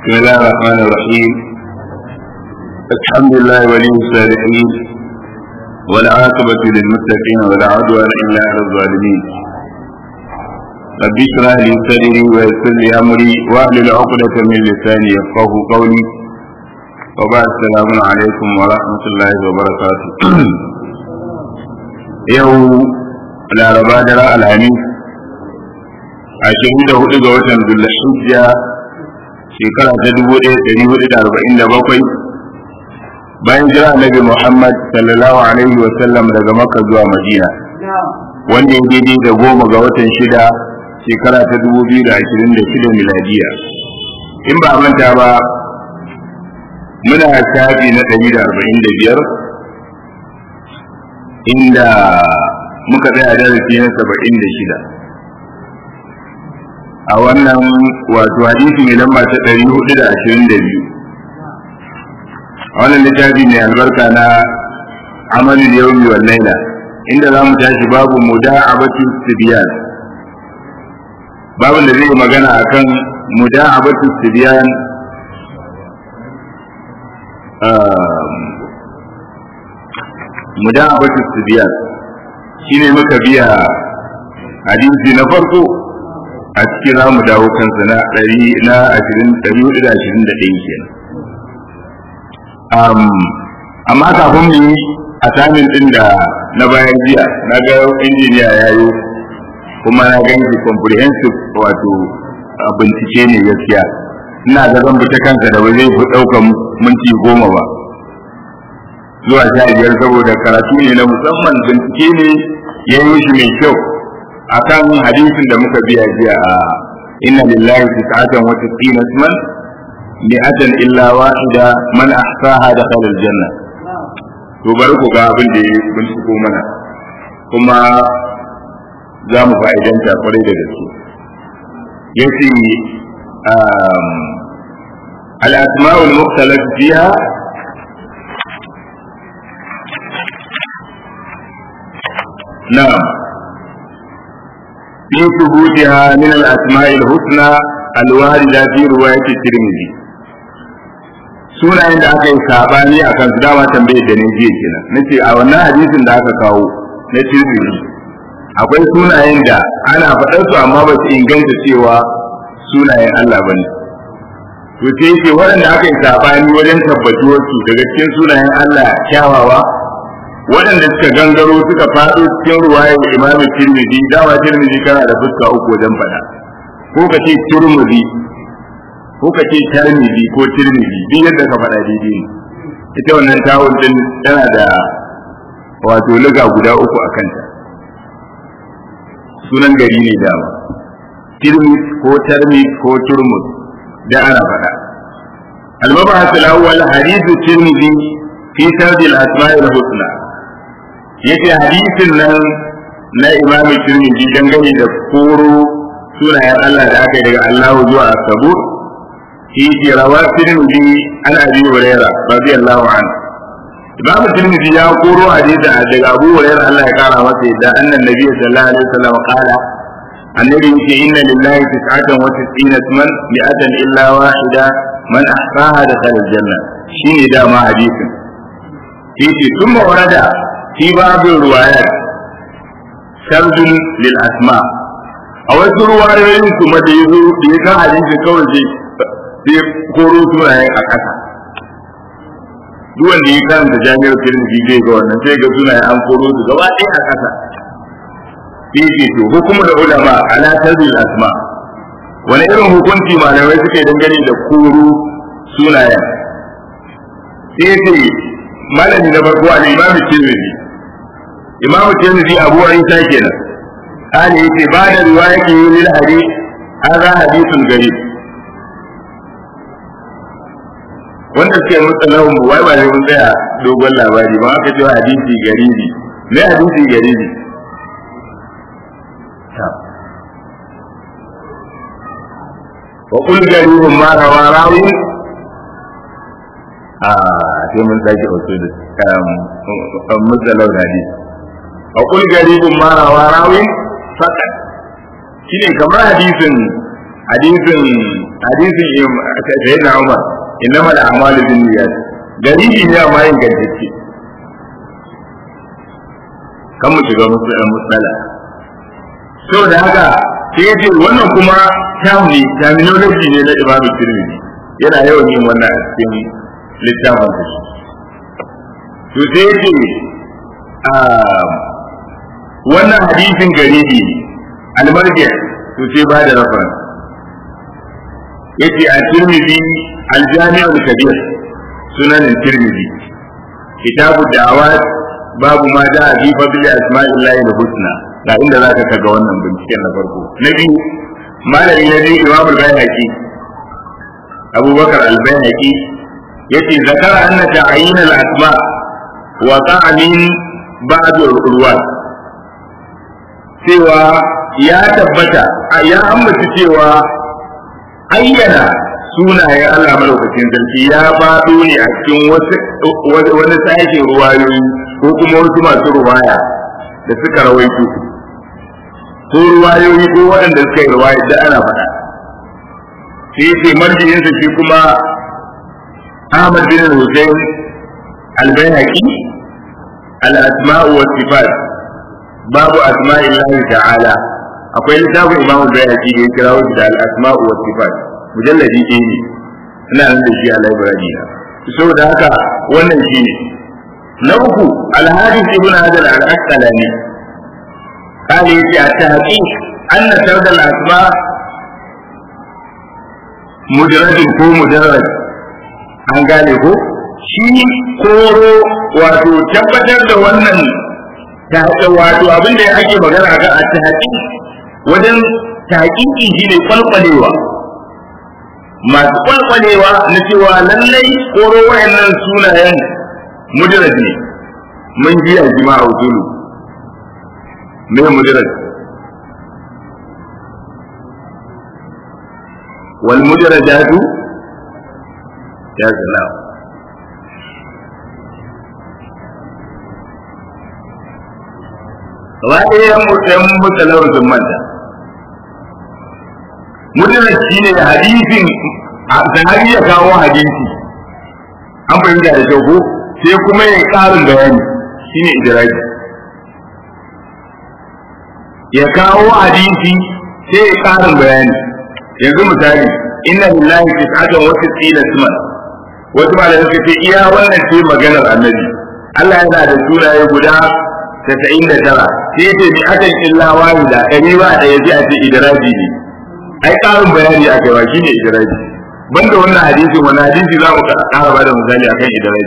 بسم الله الرحمن الرحيم الحمد لله ولي الصالحين والعاقبة للمتقين ولا عدوان إلا على الظالمين رب اشرح لي صدري ويسر لي أمري واحلل عقدة من لساني يفقه قولي وبعد السلام عليكم ورحمة الله وبركاته يوم laraba daren alhamis ashirin da hudu ga watan zulhijja shekara ta dubu ɗaya ɗari hudu da arba'in da bakwai bayan jira annabi muhammad sallallahu alaihi wa sallam daga makka zuwa madina wanda ya daidai da goma ga watan shida shekara ta dubu biyu da ashirin da shida miladiya in ba manta ba muna shafi na ɗari da arba'in da biyar inda muka tsaya darasi na saba'in da shida a wannan wato hadisi mai lamba ta ɗari hudu da ashirin da biyu a wannan littafi mai albarka na amalin yaumi wal laila inda za mu tashi babu muda'abatu sibiyan babin da zai yi magana akan muda'abatu sibiyan muda'abatu sibiyan shine muka biya hadisi na farko a cikin za mu dawo kansa na ɗari na ashirin ɗari hudu da ashirin da ɗaya kenan amma kafin mu yi asamin ɗin da na bayan jiya na ga injiniya ya yi kuma na gan shi comprehensive wato bincike ne gaskiya ina ga zan bi ta kansa da ba zai fi ɗaukan minti goma ba zuwa sha biyar saboda karatu ne na musamman bincike ne ya yi shi mai kyau akan hadisin da muka biya jiya a inna lillahi tis'atan wa tis'ina isman mi'atan illa wahida man ahsaha dakhala aljanna to bari ku ga abin da ya binciko mana kuma za mu fa'idanta kwarai da gaske yace al-asma'ul mukhtalaf fiha نعم في ثبوتها من الأسماء الحسنى الواردة في رواية الترمذي sunayen da aka yi sabani a kan su dama tambaye da ne jiya kenan nace a wannan hadisin da aka kawo na tirmidhi akwai sunayen da ana faɗar su amma ba su inganta cewa sunayen Allah ba ne to sai yake waɗanda aka yi sabani wajen tabbatuwar su daga cikin sunayen Allah kyawawa waɗanda suka gangaro suka faɗo cikin ruwayar imam tirmidhi dawa tirmidhi kana da fuska uku wajen faɗa ko ka ce turmudi ko ka ce tirmidhi ko tirmidhi duk yadda ka faɗa daidai ne ita wannan tawun din tana da wato liga guda uku a kanta sunan gari ne dama tirmid ko tarmid ko turmud da ana faɗa المبحث الأول حديث الترمذي في سرد الأسماء الحسنى yace hadisin nan na imam tirmidhi dangane da koro sunayen Allah da aka yi daga Allah zuwa Sabur shi ke rawa tirmidhi an abi huraira radiyallahu anhu imam tirmidhi ya koro hadisi daga Abu Huraira Allah ya kara masa yadda annan nabi sallallahu alaihi wasallam qala annabi yake inna lillahi tis'atan wa tis'ina isman mi'atan illa wahida man ahsaha dakhala aljanna shine dama hadisin yace thumma warada في باب الروايات سرد للأسماء a wasu ruwayoyin kuma da ya zo da ya kan hadisi kawai sai sai koro sunayen a ƙasa duk wanda ya karanta jami'ar tirmidhi zai ga wannan sai ga sunayen an koro su gaba ɗaya a ƙasa sai ce to hukumu da ulama ala tazil asma wani irin hukunci malamai suke dangane da koro sunayen sai ce malami na farko al-imam tirmidhi imam tirmidhi abu isa kenan ali yace ba da riwayati lil hadith hadha hadithun garib wanda suke mutsalahu wai ba ne mun tsaya dogon labari ba aka cewa hadisi garibi me hadisi garibi wa kul garibun ma rawa rawi a sai mun sake wato da mutsalau hadisi a kul garibun ma rawa rawi fakat shine kamar hadisin hadisin hadisin sayyidina Umar innama al-a'malu binniyat garibi ne amma yin gantacce kan mu shiga musala saboda haka sai yace wannan kuma term ne terminology ne na Imam Tirmidhi yana yawan yin wannan a cikin littafin sa to sai yace wannan hadisin garibi almarji to sai ba da reference yace a Tirmidhi al-Jami' al-Kabir sunan Tirmidhi kitabu da'awat babu ma da fi fadli asma'illahi al-husna ga inda zaka kaga wannan binciken na farko na biyu malami na biyu Imam al-Baihaqi Abu Bakar al-Baihaqi yace zakara anna ta'yin al-asma wa ta'min ba'd al-ruwat cewa ya tabbata ya ambaci cewa ayyana sunayen Allah malaukakin sarki ya faɗo ne a cikin wani sashen ruwayoyi ko kuma wasu masu ruwaya da suka rawaito ko ruwayoyi ko waɗanda suka yi ruwaya da ana faɗa sai ce marjiyinsa shi kuma Ahmad bin Hussein al-Baihaqi al-asma'u wa sifat babu asma'illahi ta'ala akwai littafin Imam al-Baihaqi da ya kira shi da al-asma'u wa sifat mujalladi ɗaya ne ina nan da shi a library na saboda haka wannan shi ne na uku alhadis ibn hajar al-asqalani قال يجي التحقيق أن سرد الأسماء مجرد ko مجرد an gane ko shi koro wato tabbatar da wannan wato abin da ake magana ga a tahqiq wajen tahqiqi shine kwalkwalewa masu kwalkwalewa na cewa lallai koro wayannan sunayen mujarrad ne mun ji a jima'a usulu me mujarrad wal mujarradatu ya salam gaba ɗaya mutum mutalawar sun manta mujarrad shine hadisin sahabi ya kawo hadisi an fahimta da kyau ko sai kuma ya ƙarin bayani shine idraji ya kawo hadisi sai ya ƙarin bayani yanzu misali inna lillahi tis'atan wa tis'ina isman wasu malamai suka ce iya wannan ce maganar annabi Allah yana da sunaye guda tasa'in da tara sai ce bi akan illa wahida ɗari ba ɗaya sai a ce idraji ne ai ƙarin bayani a kaiwa shine idraji banda wannan hadisi wani hadisi za mu ƙara ba da misali akan idraji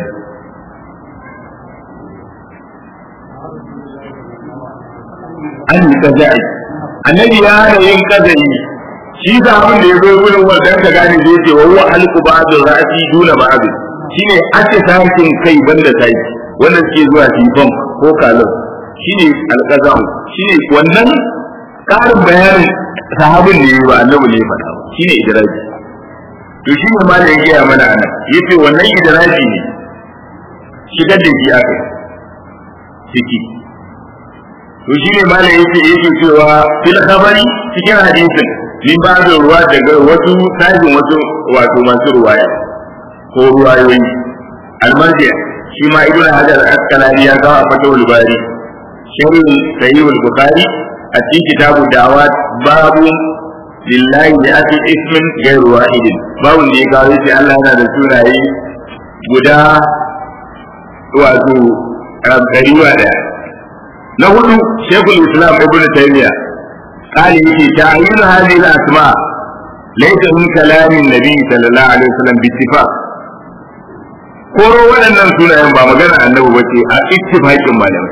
an yi kaza'i annabi ya hana yin kaza'i shi da abin da ya zo gurin wannan ka gane zai ce wa huwa halqu ba'd ra'si duna ba'd shine ake sakin kai banda sai wannan suke zuwa tifon ko kalon shine alqazam shine wannan karin bayanin sahabin da yayi ba annabi ne faɗa shine idraji to shi ne malai ya gaya mana anan yace wannan idraji ne shigar da shi aka ciki to shi ne malai yake yake cewa fil khabari cikin hadisin min ba da ruwa daga wasu tajin wasu wato masu ruwaya ko ruwayoyi almarji shi ma ibnu hajar asqalani ya kawo a fatawul bari sharhi sahih al-bukhari a cikin kitabu dawat babu lillahi bi ati ismin ghairu wahidin babu da ya kawo shi Allah yana da sunaye guda wato ɗariwa ɗaya na hudu shekul islam ibn taymiya قال يجي تعيين هذه الأسماء ليس من كلام النبي صلى الله عليه وسلم باتفاق koro waɗannan sunayen ba magana annabi ba ce a ittifaqin malamai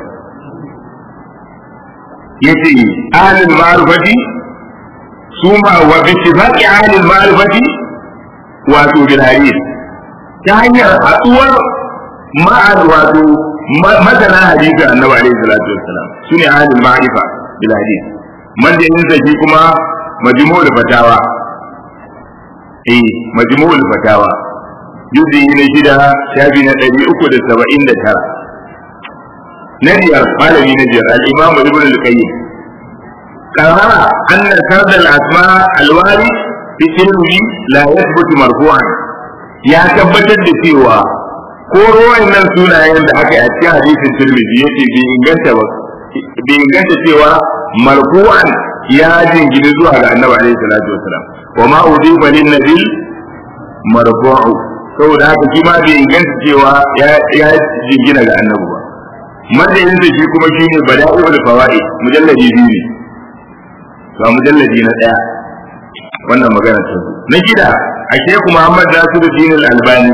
yace ahlul ma'rifati su ma wa bi ittifaqi ahlul ma'rifati wato bil hadith ta hanyar haɗuwar ma'al wato masana hadisi annabi alaihi salatu wassalam sune ahlul ma'rifa bil hadith manjanin sa shi kuma majmu'ul fatawa eh majmu'ul fatawa juzi na shida shafi na ɗari uku da saba'in da tara na biyar malami na biyar al-imam ibn al-qayyim qarara anna sard al-asma al-wari fi tirmidhi la yathbutu marfu'an ya tabbatar da cewa ko ruwan nan sunayen da aka yi a cikin hadisin tirmidhi yace bai inganta ba bai inganta cewa marfu'an ya jingine zuwa ga annabi alaihi salatu wasalam wa ma udifa lin nabi marfu'u saboda haka shi ma bai inganta cewa ya jingina ga annabi ba madadin shi kuma shine bada'ul fawaid mujalladi biyu ne to mujalladi na daya wannan magana ta na gida a sheku Muhammad Nasiruddin Al-Albani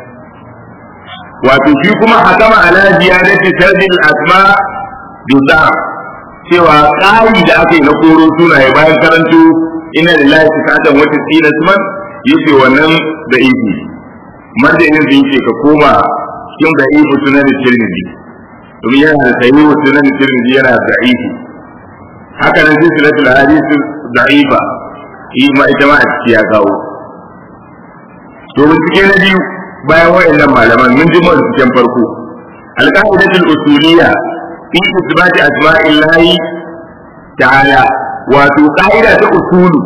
wato shi kuma hakama ala ziyadati sardil asma duda cewa ƙari da aka yi na koro sunaye bayan karanto ina lillahi sifatan wata tsina suman yace wannan da ifi marjanin da yake ka koma cikin da ifi sunan tirmidhi domin yana da sahihu sunan tirmidhi yana da ifi haka nan silsilatul hadith da'ifa shi ma ita ma a ciki ya kawo to bincike na biyu bayan wayannan malaman mun ji mun cikin farko alqaidatul usuliyya fi isbati asma'illahi ta'ala wato qaida ta usulu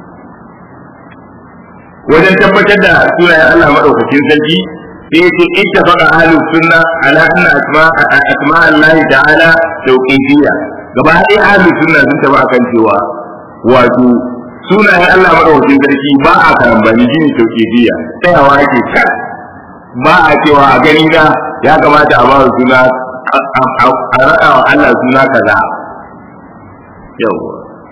wajen tabbatar da sunayen Allah madaukakin sarki sai yake ittafaqa ahlus sunna ala anna asma asma Allah ta'ala tawqifiyya gaba ɗaya ahlus sunna sun taba akan cewa wato sunayen Allah madaukakin sarki ba a karambani shine tawqifiyya tsayawa ake kan ba a cewa a gani na ya kamata a ba suna a raɗa wa Allah suna kaza yawwa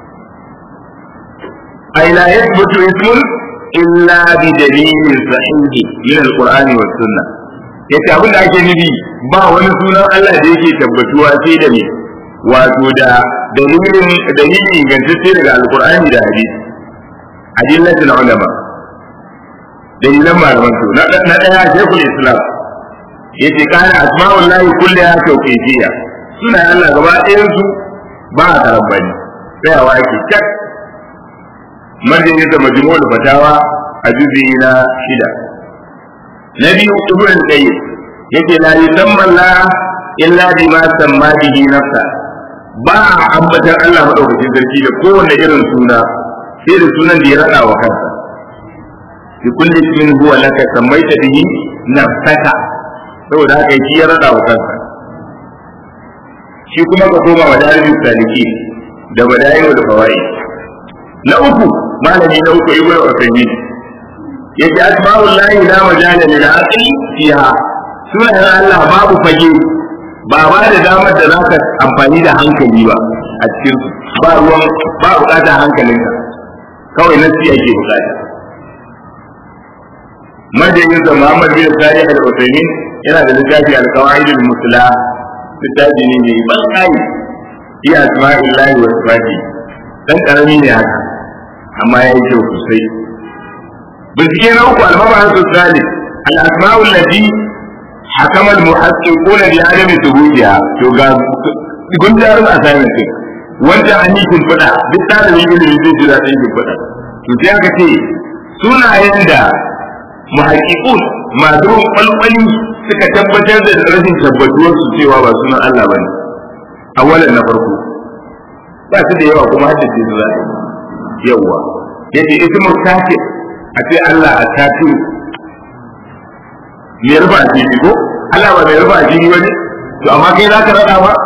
ai la yathbutu ismun illa bi dalilin sahihi min alqur'ani was sunna yace abin da ake nufi ba wani sunan Allah da yake tabbatuwa sai da me wato da dalilin dalilin ingantacce daga alqur'ani da hadisi adillatul ulama dalilan malaman su na daya shekul islam yace kana asma'ullahi kulliha tawqifiyya suna Allah gaba ɗayan su ba a karambani tsayawa yake cak marjani da majmu'ul fatawa a juzi na shida na biyu ibn qayyim yace la yusamma la illa bima samma bihi nafsa ba a ambatan Allah madaukakin sarki da kowanne irin suna sai da sunan da ya rada wa kansa bi kulli ismin huwa laka sammaita bihi nafsaka saboda haka shi ya rada wa kansa shi kuma ka koma wa dalilin saliki da badayi da fawaid na uku malami na uku ibnu usaymin yace asma'ul lahi la majala lil aqli fiha sunan Allah babu fage ba ba da damar da zaka amfani da hankali ba a cikin su ba ruwan ba bukatar hankalinka kawai nasi ake bukata majalin da Muhammad bin Salih al-Uthaymeen yana da littafi al-Qawaid al-Musla littafi ne mai ban kai iya asma'illahi wa sifati dan karami ne haka amma ya yi kyau sosai bincike na uku al-mabahasu salih al-asma'u allati hakama al-muhaqqiqun bi adami thubutiha to ga gundarin assignment din wanda an yi kimfada duk talibin ilimi zai jira ɗin kimfada to sai aka ce sunayen da muhaqqiqun masu kwalkwali suka tabbatar da rashin tabbatuwar su cewa ba sunan Allah bane awalan na farko ba su da yawa kuma haddace su za yawa yace ismu kafir a ce Allah a kafir me rufa asiri ko Allah ba mai rufa asiri bane to amma kai za ka rada ba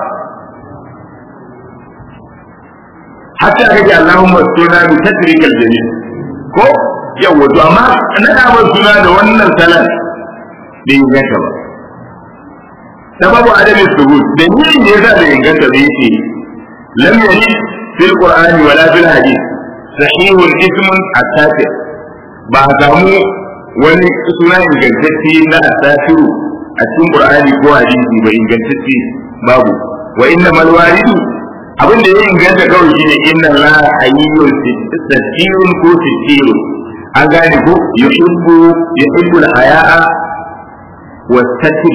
hatta ka ji Allahumma suna bi tatrikal jamil ko yawa to amma na da suna da wannan salan bai inganta ba sababu adami subut dalilin da yasa bai inganta ba yake lam yali fil qur'ani wala fil hadith sahihun ismun at-tafi ba samu wani suna ingantacce na at-tafiru a cikin qur'ani ko hadisi ba ingantacce babu wa inna mal walidu abin da ya inganta kawai shine inna la hayyun sittirun ko sittirun an gane ko yuhibbu yuhibbu al-haya'a والستر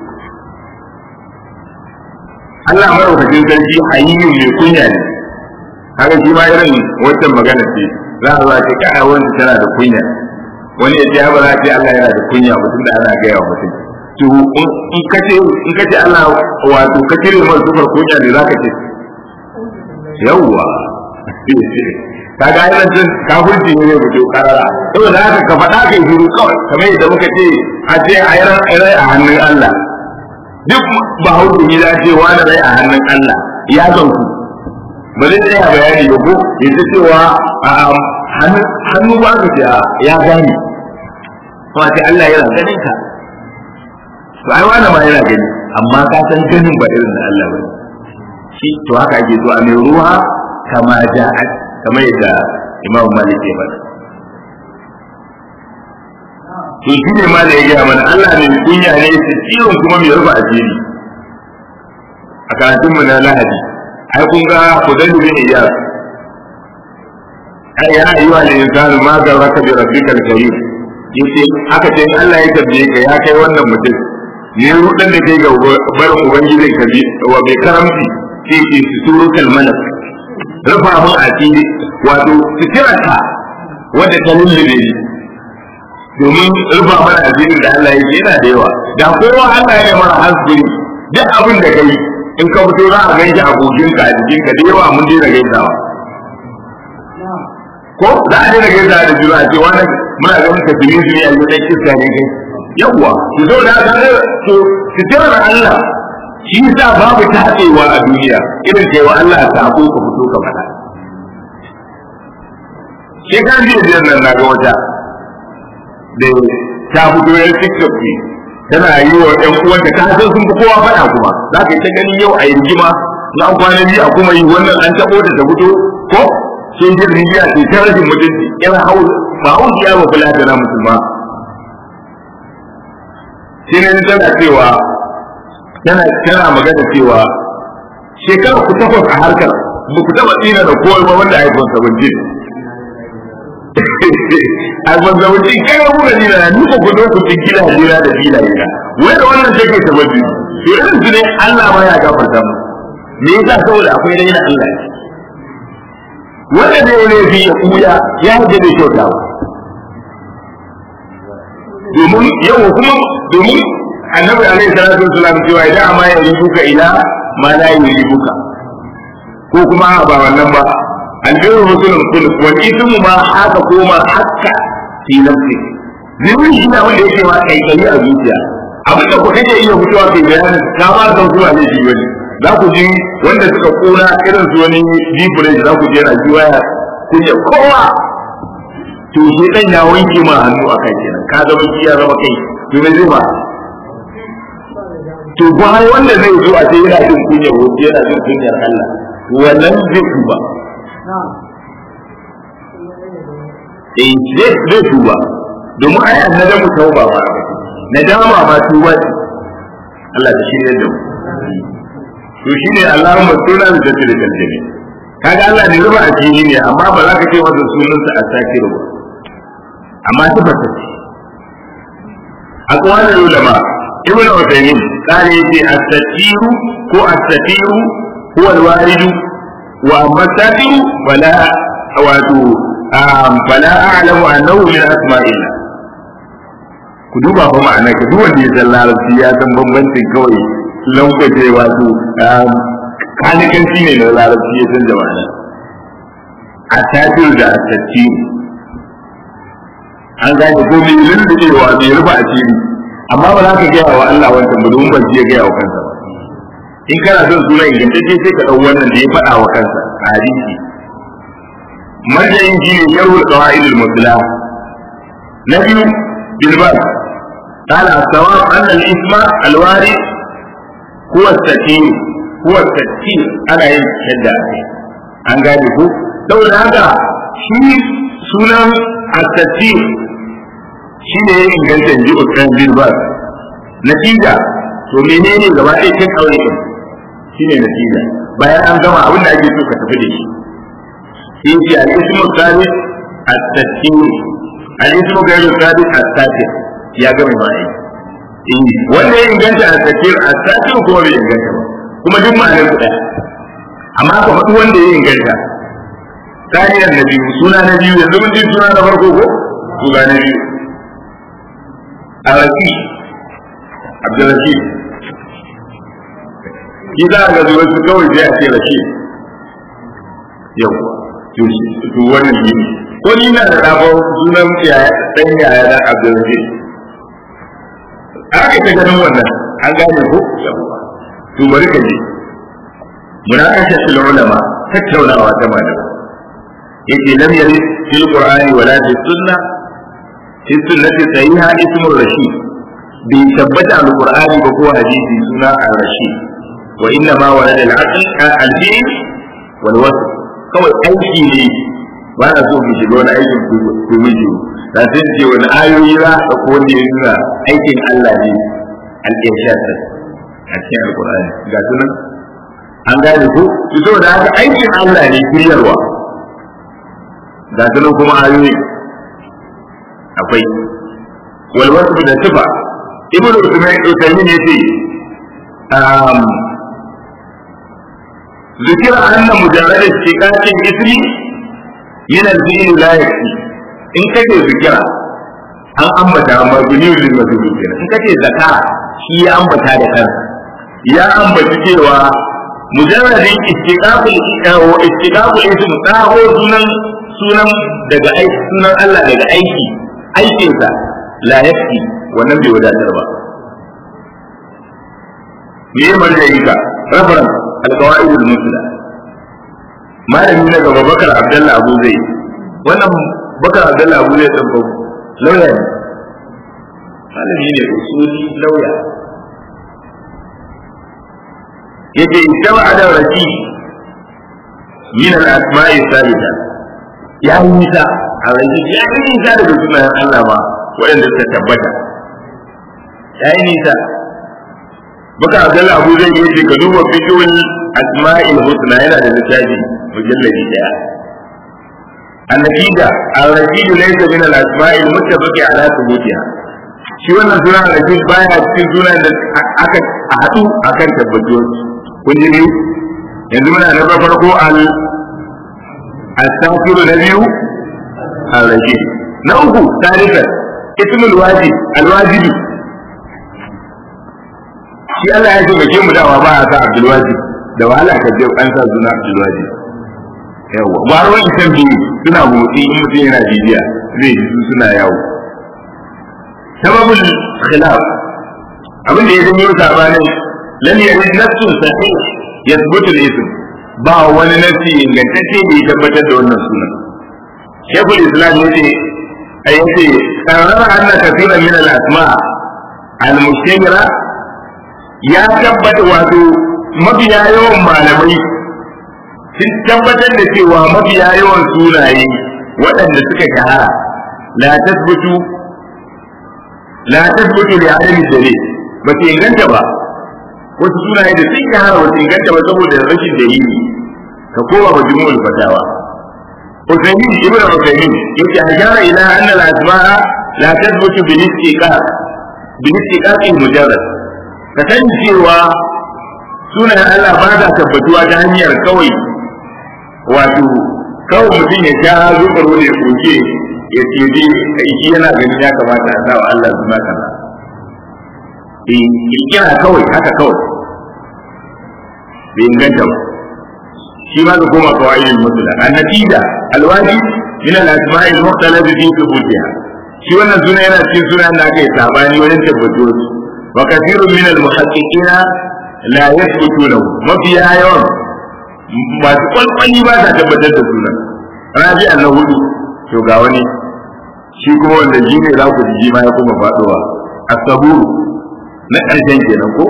Allah madaukakin sarki hayyun mai kunya ne haka shi ma irin wancan magana ce za a zuwa ce kai wanda tana da kunya wani ya ce ba za a ce Allah yana da kunya mutum da ana gaya wa mutum to in ka ce in ka ce Allah wato ka cire mai sufar kunya ne za ka ce yawwa ka ga yana jin kafirci ne ne fito karara saboda haka ka faɗa kai shiru kawai kamar yadda muka ce a ce a yi rai a hannun Allah duk ba hauki ne za ce wani rai a hannun Allah ya zanku ba zai tsaya bayani ba ko ya ce cewa hannu ba ka ce ya gane kuma ce Allah yana ganin ka to ai wani ma yana gani amma ka san ganin ba irin da Allah ba shi to haka ake so a mai ruwa kama ja'at kamar yadda Imam Malik ya faɗa to shi ne ma da ya gaya mana Allah ne kunya ne su ciwon kuma mai rufa asiri a karatunmu na Lahadi ai kun ga Fudayl bin Iyas ai ya ayyuha al-insanu ma garraka bi rabbikal karim yace aka ce Allah ya tabbe ka ya kai wannan mutum ne rudan da kai ga barin ubangijin ka bi wa bai karamci sai ce suturu kalmalak rufa mun asiri wato sitirarka wanda ta lullube ni domin rufa mana asirin da Allah yake yana da yawa da kowa Allah ya mara hasbiri duk abin da kai in ka fito za a ganshi abokinka a jikinka da yawa mun daina gaisawa ko za a daina gaisawa da juna a ce wani muna ganin ka tuni su ne a yi ɗan iska ne kai yawwa su zo da haka to sitirar Allah shi sa babu taɗewa a duniya irin kai wa Allah ta ko ka fito ka faɗa shekaran jiya biyar nan na ga wata da ta fito yan tiktok ne tana yi wa ƴan uwanta ta san sun fi kowa faɗa kuma za ka yi ta gani yau a yi rigima na an kwana biyu a kuma yi wannan an taɓo ta ta fito ko sun ji rijiya ce ta rashin mutunci yan hau ba hau ya ba kula da na musulma shi ne tana cewa tana tana magana cewa shekara ku takwas a harkar ba ku taɓa tsina da kowa ba wanda iPhone 17 iPhone 17 kai ku da dina ni ko ku zo ku ci gida jira da dina ina wai da wannan take sabbi to irin su ne Allah ma ya gafarta mu me yasa saboda akwai raina Allah ne wanda zai ne fi ya kuya ya hajje da kyauta domin yau kuma domin annabi alaihi salatu wasallam cewa idan amma ya ribuka ila ma la yuribuka ko kuma ba wannan ba albiru musulun kullu wal ithmu ma haka ko ma hakka fi nafsi zimin shi ne wanda yake ma kai kai a zuciya abin da ku kake iya fitowa kai bayanin ka ba san zuwa ne shi wani za ku ji wanda suka kona irin su wani deep za ku je na ji waya ku je kowa to shi dan ya wanke ma hannu a kai kenan ka zama shi ya zama kai to me zai ba to ba wanda zai zo a ce yana jin kunya ko yana jin kunyar Allah wannan zai tuba eh zai zai tuba domin ai annabi mu tauba ba nadama ma tuba ce Allah ta shirye da mu to shine Allahumma sunna da tilkal jami kaga Allah ne ruba asiri ne amma ba za ka ce masa sunansa a sakiru ba amma tabbata ce aqwalul ulama ibn Uthaymeen kare yace as-satiru ko as-satiru huwa al-warid wa amma satiru fala wato fala a'lamu annahu min asma'illah ku duba fa ma'ana ka duk wanda ya san larabci ya san bambancin kawai lankwace wato kanikanci ne na larabci ya san jama'a a tafiyu da a tattiyu an gane ko mai lullubewa mai rufa a ciri amma ba za ka gaya wa Allah wancan ba domin ban ya gaya wa kansa ba in kana son suna ingantacce sai ka ɗau wannan da ya faɗa wa kansa a hadisi marjayin shi ne sharhul qawaid al-musla na biyu bilbas قال الصواب أن الإثم الوارد هو التكيير هو التكيير أنا يشهد an gane ko saboda haka shi sunan at-tafsir shi ne ya inganta inji Usman bin Baz natija to menene gaba ɗaya kin aure din shi ne natija bayan an gama abin da ake so ka tafi da shi sai ce al-ismu thabit at-tafsir al-ismu ghayru thabit at-tafsir ya gama ba wanda ya inganta at-tafsir at-tafsir kuma bai inganta ba kuma duk ma'anar su ɗaya amma ka faɗi wanda ya inganta tarihar na biyu suna na biyu yanzu mun ji suna na farko ko suna na biyu araki abdurrashid shi za a ga zuwa su kawai sai a ce rashid yau to to wannan ne ko ni na da rabo sunan yaya dan yaya da Abdulaziz aka ta ganin wannan an gane ko to bari ka ji munakasha fil ulama tattaunawa ta malama yace lam yari fil qur'ani wala fi sunnah fi sunnati sahiha ismu rashid bi tabbata al qur'ani ba ko hadisi suna al rashid wa inna ma walad al aql al fi'l wal wasf kawai aiki ne ba na so mu shiga wani aikin ku miji da sai ce wani ayoyi za a ko wanda ya nuna aikin Allah ne al irshad a cikin al qur'ani ga sunan an gane ko saboda haka aikin Allah ne kiryarwa ga su kuma ayoyi akwai walwasu da tufa ibnu usaymin ya ce ذكر أن مجرد اشتقاق الاسم من الفعل لا يكفي إن كتب ذكر an ambata amma duniyar lil mazlum kenan in kace zakara shi ya ambata da kansa ya ambaci cewa mujarradin istiqaqul wa istiqaqul ism taho sunan sunan daga aiki sunan Allah daga aiki aikinsa la yakfi wannan bai wadatar ba me ya marjayi ka rafaran alqawaid al-musla malami na gaba bakar abdullah abu zai wannan bakar abdullah abu zai dan babu lauya ne malami ne usuli lauya yace ittaba ada rasi min al-asma'i sabita ya yi nisa a rage ya yi nisa daga sunayen Allah ba waɗanda suka tabbata ya yi nisa baka abdullah abu zai yi ka duba fikirin asma'il husna yana da littafi mujalladi daya النتيجة الرشيد ليس من الأسماء المتفق على ثبوتها shi wannan suna rashid baya cikin sunan da aka haɗu akan tabbatuwar kun ji biyu yanzu muna na farko al التوكيل نبيه الرجيم نوه ثالثا اسم الواجب الواجب shi Allah ya ce bace mu dawa ba a sa Abdul Wajib da wahala ka je an sa suna Abdul Wajib yawa ba ruwan isan biyu suna motsi in mutum yana bibiya zai ji su suna yawo sababul khilaf abin da ya zama yau sabanin lam yajid nafsun sahih yathbutu al-ism ba wani nasi ingantacce da ya tabbatar da wannan sunan shekul islam ya ce a yace karara anna kafiran min al asma al mustamira ya tabbata wato mabiya yawan malamai sun tabbatar da cewa mabiya yawan sunaye waɗanda suka shahara la tasbutu la tasbutu li adami dalil ba su inganta ba wasu sunaye da sun shahara ba su inganta ba saboda rashin dalili ka koma majmu'ul fatawa Usaimin ibn Usaimin yake hajara ila anna al-asma'a la tathbutu bil istiqaq bil istiqaq mujarrad ka san cewa sunan Allah ba ta tabbatuwa ta hanyar kawai wato kawai mutum ya sha zubar wani ya koke ya ce dai shi yana ganin ya kamata a sa wa Allah suna kaza eh kira kawai haka kawai bai inganta ba shi ma ka koma qawaidul musla an-natija al-wajib min al-asma'i al-mukhtalaf fi thubutiha shi wannan suna yana cikin sunan da aka yi sabani wajen tabbatuwar su wa kathirun min al-muhaqqiqina la yathbutu lahu mafiya yawan masu kwalkwali ba ta tabbatar da sunan rabi na hudu to ga wani shi kuma wanda shi ne za ku ji ma ya kuma faduwa as-saburu na ƙarshen kenan ko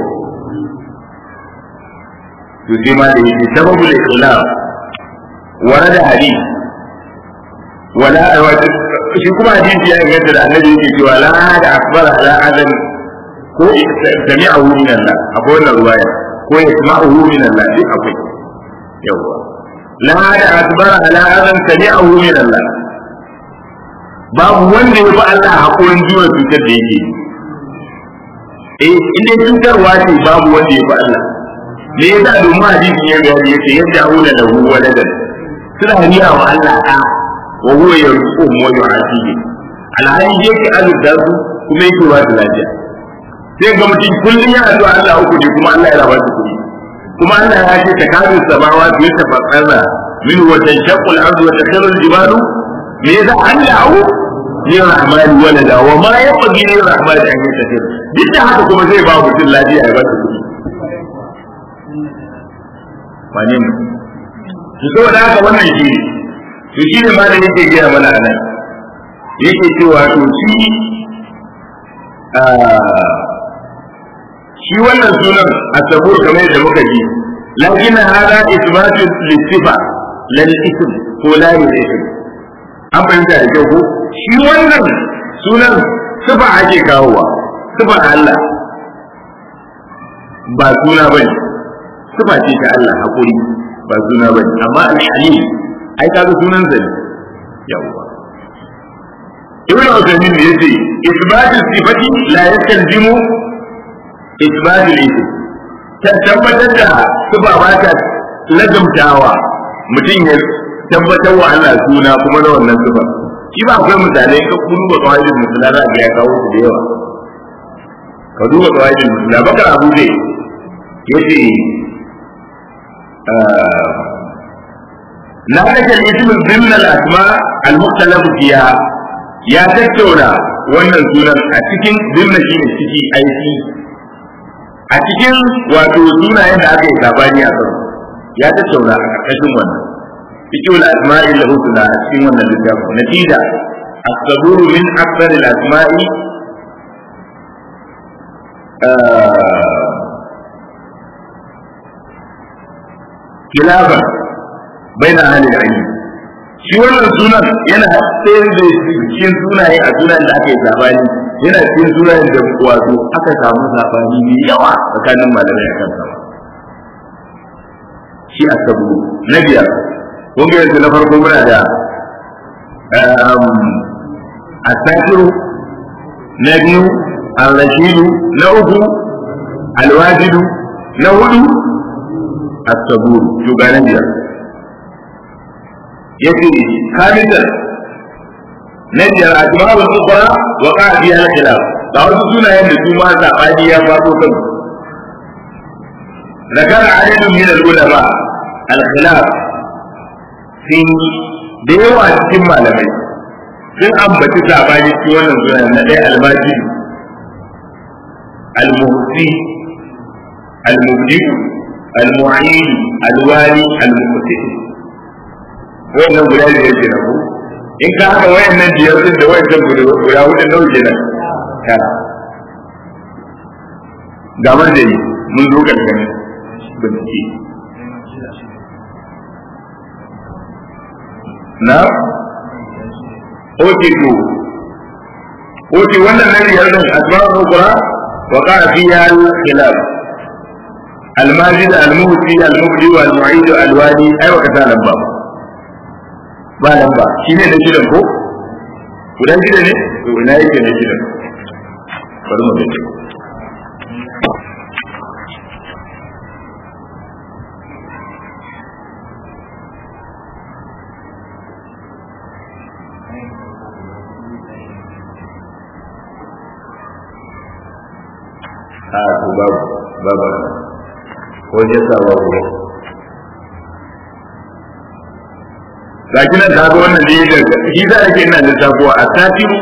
to sai ma da yake sababul ikhlas warada hadith wala shi kuma hadisi ya inganta da annabi yake cewa la da akbar ala adam ko sami'ahu min Allah akwai wannan ruwaya ko yasma'uhu min Allah duk akwai yawa la da akbar ala adam sami'ahu min Allah babu wanda ya fi Allah hakurin jiwa cutar da yake eh inda cutarwa ce babu wanda ya fi Allah me yasa domin hadisin ya gani yace yadda aula da hu waladan suna riya wa Allah ta wa huwa yarzuqu wa yu'atihi alhali yake azurta su kuma yake ba su lafiya sai ga mutum kullum ya addu'a Allah uku ne kuma Allah ya raba su kuɗi kuma Allah ya ce ta kazu samawa su yata fatsara min wa tanshaqqu al-ardu wa takhiru al-jibalu me yasa an da'u ni rahman walada wa ma yabghi li rahman an yatakir duk da haka kuma zai ba mutum lafiya ya ba su kuɗi wane ne to saboda haka wannan shi ne to shi ne ma da yake gaya mana a nan yake cewa to shi shi wannan sunan asabur kamar yadda muka ji lakin hada isbatu lisifa lal ism ko la ism an fahimta da kyau ko shi wannan sunan sifa ake kawowa sifa Allah ba suna bane sifa ce ta Allah hakuri ba suna bane amma al-halim ai kaga sunan zane yawa ibn Uthaymeen yace isbatu sifati la yastalzimu isbatu al-ism ta tabbatar da sifa ba ta lazumtawa mutum ya tabbatar wa Allah suna kuma na wannan sifa shi ba akwai misalai ka duba qawaidul musula za ga ya kawo su da yawa ka duba qawaidul musula bakar abu zai yace na kashe ismin zimna al-asma al-mukhtalaf fiha ya tattauna wannan sunan a cikin zimna shi ne ciki aiki a cikin wato sunayen da aka yi sabani a kan ya tattauna a ƙarƙashin wannan cikin al-asma'i al-husna a cikin wannan littafin natija الصبور من أكثر الأسماء خلافا بين أهل العلم shi wannan sunan yana ɗaya da cikin sunaye a sunan da aka yi sabani yana cikin sunayen da wato aka samu sabani mai yawa tsakanin malamai akan sama shi a sabu na biyar kun ga yanzu na farko muna da asakiru na biyu al-rashidu na uku alwajidu na hudu as-sabur to ga na biyar yace kamitan na biyar asma'ul ukhra wa qa'a fiha al-khilaf ga wasu sunayen da su ma zabani ya faɗo kan ذكر عدد من العلماء الخلاف في da yawa cikin malamai sun ambaci sabani cikin wannan sunan na ɗaya almaji almuhsi almubdi almu'in alwali almuqti wannan guda da yake na ku in ka haɗa wayannan biyar din da wayannan guda hudun nawa kenan tara ga marjani mun zo ƙarshen bincike na oke to oke wannan nan biyar din asma'ul ukra wa qa'a fiha al-khilaf al-majid al-muhsi al-mubdi wal mu'id al-wadi ai wa kata lamba ba lamba shine da shidan ko gudan shida ne to ina yake ne shidan bari mu gani a to babu babu ko je sa babu gashi nan ta ga wannan ne da shi za a ke ina lissafuwa a satiru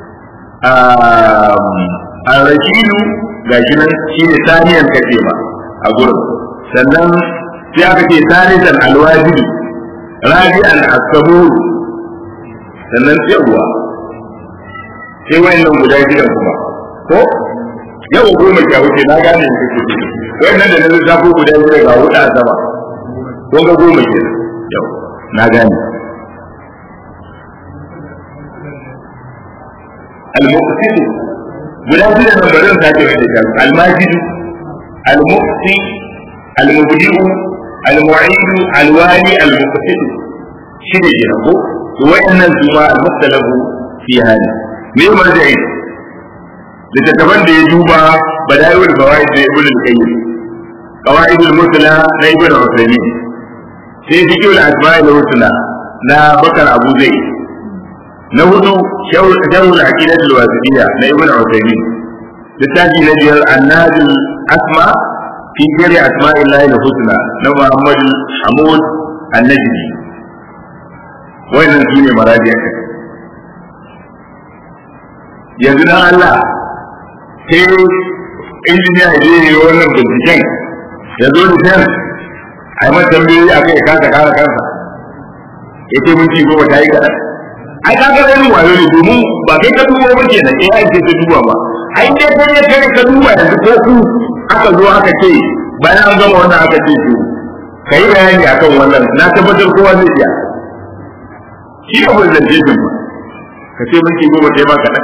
a rashidu gashi nan shi ne saniyan kace ma a gurin sannan sai aka ce sanisan alwajibi rabi'an asaburu sannan sai uwa sai wayannan guda gidan kuma ko yau goma sha wuce na gane ne kake ce wannan da na lissafo guda biyu ga hudu a sama ko ga goma ke yau na gane al-muqsid guda biyu da barin sake wanda ta al-majid al-muqsi al-mubdi'u al-mu'id al-wali al-muqsid shi ne ke ko to wayannan su ma al-muqtalabu fi hali me marja'i littattafan da ya duba badaiul fawaid da ibn al-qayyim qawaid al-mutla na ibn al-usaymin sai fiqh al-asma' al-husna na bakar abu zai na hudu sharh al-aqidah al-wasidiyya na ibn al-usaymin littafi na biyar annad al-asma fi jari asma'illahi al-husna na muhammad hamud an-najdi wannan su ne marajiya ka yanzu dan Allah sai injiniya ya je yi wannan binciken ya zo da shan a yi mata tambayoyi a kai ya kasa kara kansa ya ce minti goma ta yi kaɗan ai ka ga irin wayo ne domin ba kai ka duba ba kenan eh ai sai ka duba ba ai dai kai ne kai ka duba yanzu ko ku aka zo aka ce bayan an gama wannan aka ce to kai bayani akan wannan na tabbatar kowa zai iya shi ne wannan zance ba ka ce minti goma sai ma kaɗan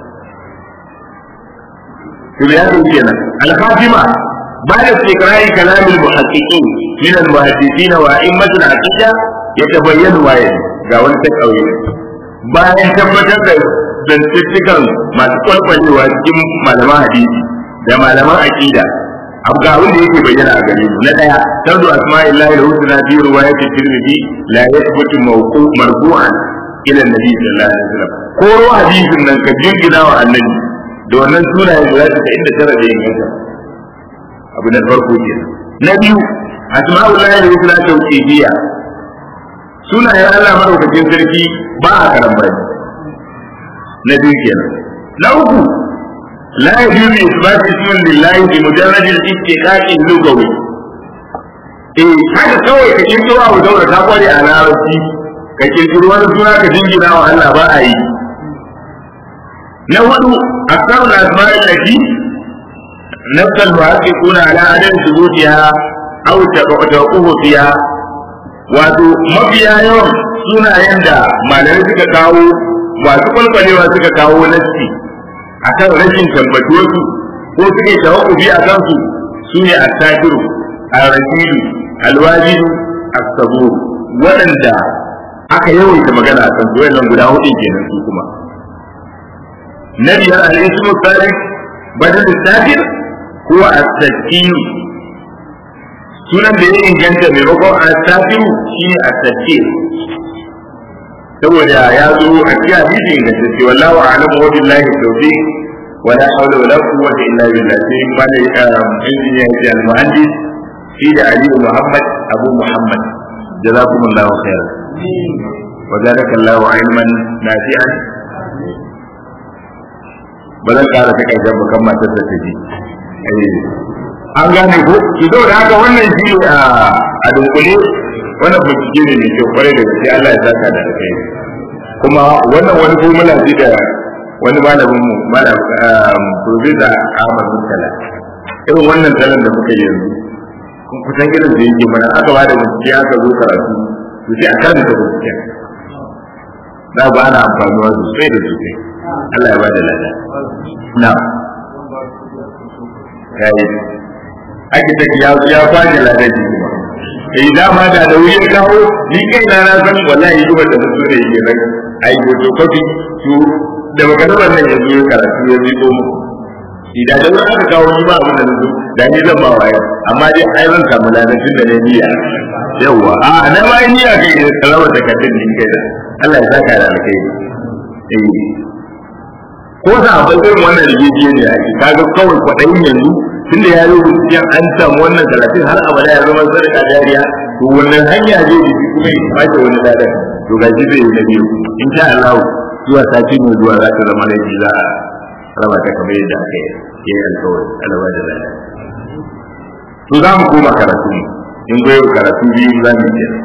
to ya zo kenan al-khatima بعد استقراء كلام المحققين من المحدثين وأئمة العقيدة يتبين وايد ga wani ta ƙauye bayan tabbatar da zantuttukan masu kwalkwalewa cikin malaman hadisi da malaman aqida abu ga wanda yake bayyana a gare mu na daya tardu asma'illahi da husna fi riwayati tirmidhi la yathbutu mawqu marfu'an ila nabi sallallahu alaihi wasallam ko ruwa hadisin nan ka jingina wa annabi da wannan sunayen da za ta inda tara da inganta abu na farko ke na biyu asma'ullahi da husna tawqifiyya sunayen Allah madaukakin sarki ba a karambani na biyu kenan na uku la yajuzu isbat ismin lillahi bi mujarrad al-istiqaq al-lugawi eh haka kawai ka kirkiro abu daura ta kware a larabci ka kirkiro wani suna ka jingina wa Allah ba a yi na hudu asma'ul asma'i allati نفس المحققون على عدم ثبوتها أو توقف فيها wato mafiya yawan sunayen da malamai suka kawo masu kwalkwalewa suka kawo nassi a kan rashin tabbatuwarsu ko suka yi tawakkufi a kansu su ne a takiru a rashidu alwajidu a sabo waɗanda aka yawaita magana a kansu wannan guda hudu kenan su kuma na biyar al'ismu salih badal takir ko a takiru sunan da ya inganta maimakon a tafiru shi ne a tafsir saboda ya zo a cikin hadisi inganta ce wallahu a'lamu wa billahi tawfiq wa la hawla wa la quwwata illa billah sai mana injiniya ya al-muhandis shi da Ali Muhammad Abu Muhammad jazakumullahu khairan wa jarakallahu ilman nafi'an ba zan kara ta karshen bakan matar da ta ji an gane ko ki zo da haka wannan shi a dunkule wannan bincike ne mai kyau kwarai da gaske Allah ya saka da kai kuma wannan wani formula ce da wani malamin mu malam professor Ahmad Mutala irin wannan talan da muka yi yanzu kun kusan irin da yake mana aka ba da bincike aka zo karatu to sai a karanta bincike za ba ana amfanuwa sosai da sosai Allah ya ba da lada na kai architect ya ya kwaje ladabi kuma eh dama da da wuri kawo ni kai na na san wallahi duba da su ne yake nan ai goto kofi su da baka da wannan yanzu ya karatu ya ziko mu idan da wani aka kawo ni ba abin da nazo da ni zan ba waya amma dai ai zan samu ladabin da ne niyya yawa a na ma niyya kai da salama da kadin din kai da Allah ya saka da alkai eh ko da abin irin wannan rigiye ne ake kaga kawai kwaɗayin yanzu tunda ya yi rubuciya an samu wannan talatin har abada ya zama sadaka jariya to wannan hanya zai bi kuma ya bace wani ladan to ga shi zai yi na biyu in sha Allah zuwa sati mai zuwa za ta zama laifi za a raba ta kamar yadda aka yi alkawari alaba da ladan to za mu koma karatu in goyo karatu biyu za mu yi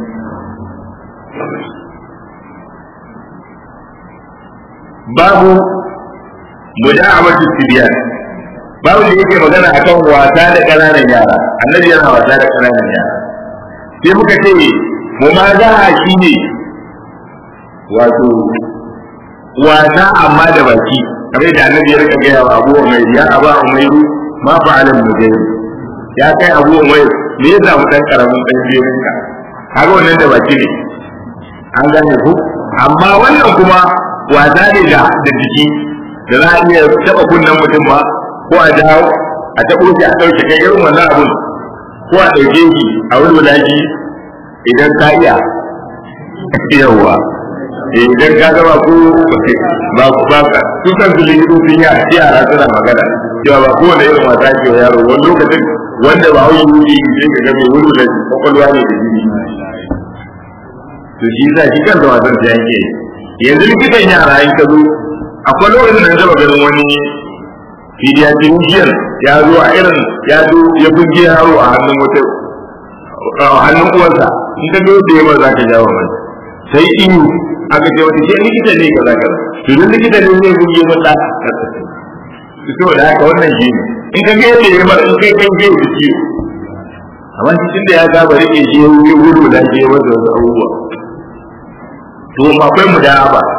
babu muja'amatu tibyan babu da yake magana akan wasa da ƙananan yara annabi yana wasa da ƙananan yara sai muka ce mu ma za shi ne wato wasa amma da baki kamar da annabi ya rika gaya wa abu mai ya aba umairu ma fa'ala mujahid ya kai abu umairu me ya samu dan karamin dan jerin ka kaga wannan da baki ne an gane ku amma wannan kuma wasa ne da da jiki da za a iya taba kunnen mutum ba ko a dawo a taɓo shi a ɗauke kai irin wannan abun ko a ɗauke shi a wulwula shi idan ka iya yawwa idan ka gaba ko ba ku ba ka su kan su likitu sun yi a yara suna magana cewa ba kowane irin wasa ke wa yaro wani lokacin wanda ba hauyi wuri sai ka ga mai wulwula kwakwalwa ne da jini to shi sa shi kansa wasan ta yanke yanzu likitan yara in ka zo akwai lokacin da zaba ganin wani pediatrician ya zo a irin ya zo ya buge yaro a hannun wata a hannun uwarsa in ka zo da yawa za ka jawo mai sai iyu aka ce wata shi likita ne kaza kaza to duk likita ne zai buge mun da to da haka wannan shi ne in ka ga yadda ya mara in kai kan ge da ciwo amma cikin da ya saba rike shi ya gudu da ke masa wasu abubuwa to akwai mu da ba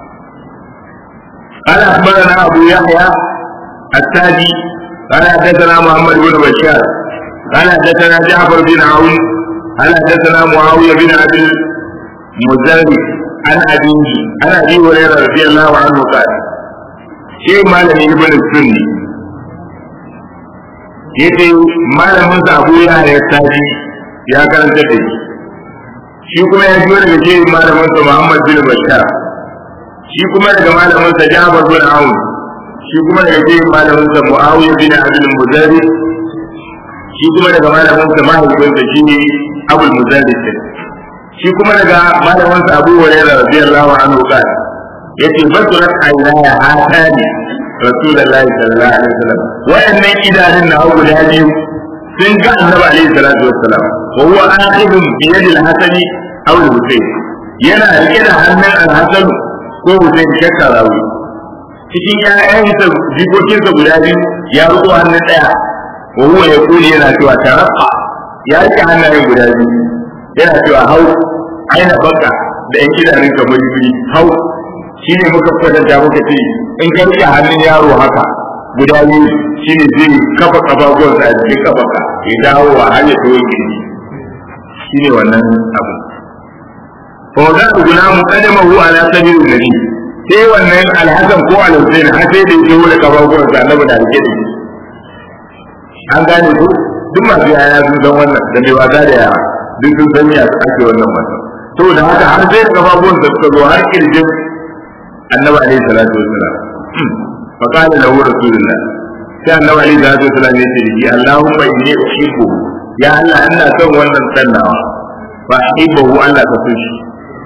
قال أخبرنا أبو يحيى التاجي قال حدثنا محمد بن بشار قال حدثنا جعفر بن عون قال حدثنا معاوية بن أبي المزاري عن أبيه عن أبي هريرة رضي الله عنه قال شيء ما لم ابن السني yace malamin sa Abu Yahya Taji ya karanta da shi shi kuma ya ji daga ce malamin sa Muhammad bin Bashar shi kuma daga malamin sa Jabir bin Aun shi kuma daga ce malamin sa Muawiya bin Abdul Muzari shi kuma daga malamin sa mahaifin sa shine Abul Muzari shi kuma daga malamin sa Abu Hurairah radiyallahu anhu kana yace basurat aynaya hatani rasulullahi sallallahu alaihi wasallam wa'annan idanun na hagu da biyu sun ga annabi alaihi salatu wassalam wa huwa akhidun bi yadi al-hasani aw al-husayn yana rike da hannun al-hasan ko husayn shakka rawi cikin ƴaƴansa jikokinsa guda biyu ya riko hannun ɗaya wa huwa ya kuli yana cewa tarafa ya rike hannayen guda biyu yana cewa hau aina baka da ƴan idanun kamar yuri hau shi ne muka kwatanta muka ce in ka rike hannun yaro haka guda biyu shi ne zai kafa kafafuwan sa a cikin kafaka ya dawo wa har ya toye kirji shi ne wannan abu fa wa zaku guna mu kadama hu ala sabilu nabi sai wannan alhasan ko alhusain har sai da yake wula kafafuwan sa annabi da rike da an gane ko duk masu yaya sun san wannan da mai wasa da yara duk sun san ya ake wannan wasa saboda haka har sai kafafuwan sa suka zo har kirjin annabi alaihi salatu wassalam fa qala lahu rasulullah sai annabi alaihi salatu wassalam ya ce ji allahumma inni uhibbu ya allah ina son wannan sannawa fa uhibbu allah ka so shi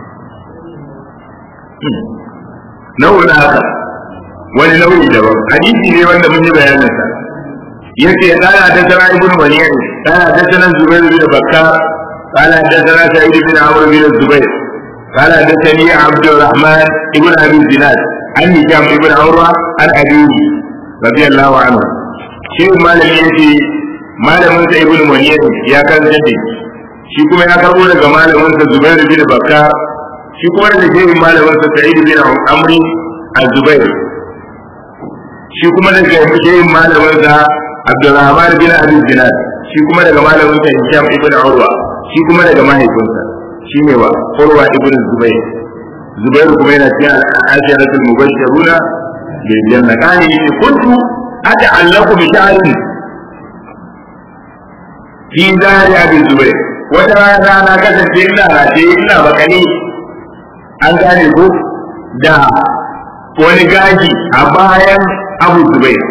nau'in haka wani nau'i daban hadisi ne wanda mun yi bayanin sa yace qala da sana ibnu waliyyi qala da sana zubair bin bakkar qala da sana sa'id bin amr bin zubair قال حدثني عبد الرحمن ابن ابي الزناد عن هشام ابن عروه عن ابيه رضي الله عنه شيخ مالك يجي malamin sa ibnu munir ya kan jaddi shi kuma ya karbo daga malamin sa zubair bin bakar shi kuma daga shehin malamin sa sa'id bin amri az-zubair shi kuma daga shehin malamin sa abdurrahman bin abi zinad shi kuma daga malamin sa hisham ibn urwa shi kuma daga mahaifinsa shine wa urwa ibn zubair zubair kuma yana cikin asharatul mubashshiruna bil janna kani kuntu ata'allaqu bi sha'rin fi zari abi zubair wata rana na kasance ina raje ina bakani an gane ko da wani gaji a bayan abu zubair